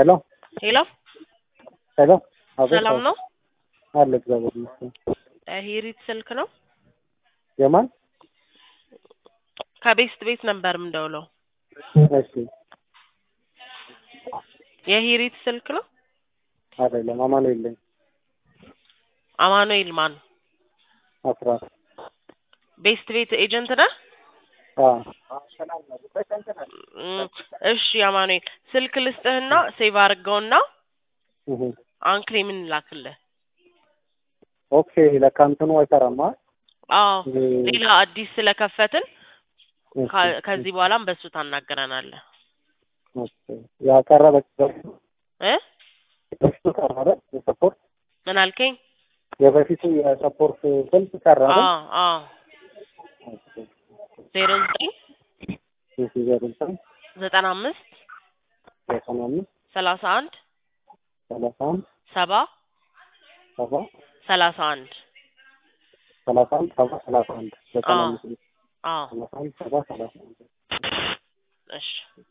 ሄሎ ሄሎ ሄሎ አቤት ሰላም ነው? አለ እግዚአብሔር ይመስገን። ሂሪት ስልክ ነው? የማን ከቤስት ቤት ነበር የምደውለው። እሺ የሂሪት ስልክ ነው? አይደለም አማኑኤል ነኝ አማኑኤል ማን? አስራት ቤስት ቤት ኤጀንት ነህ? አዎ እም፣ እሺ አማኑኤል ስልክ ልስጥህና ሴቭ አድርገውና እህ አንክሌም እንላክልህ። ኦኬ ለካ እንትኑ አይሰራም አ አዎ እህ፣ ሌላ አዲስ ስለከፈትን እሺ፣ ከ- ከዚህ በኋላም በሱ ታናገረናለህ ኦኬ ያ ቀረ በፊት እ በፊቱ ቀረ አይደል? የሰፖርት ምን አልከኝ? የበፊቱ የሰፖርት ስልክ ቀረ አይደል? አዎ አዎ ኦኬ ዜሮ ዘጠኝ እሺ ዜሮ ዘጠኝ ዘጠና አምስት ዘጠና አምስት ሰላሳ አንድ ሰላሳ አንድ ሰባ ሰባ ሰላሳ አንድ ሰላሳ አንድ ሰባ ሰላሳ አንድ ዘጠና አዎ አምስት አዎ ሰላሳ አንድ ሰባ ሰላሳ አንድ እሺ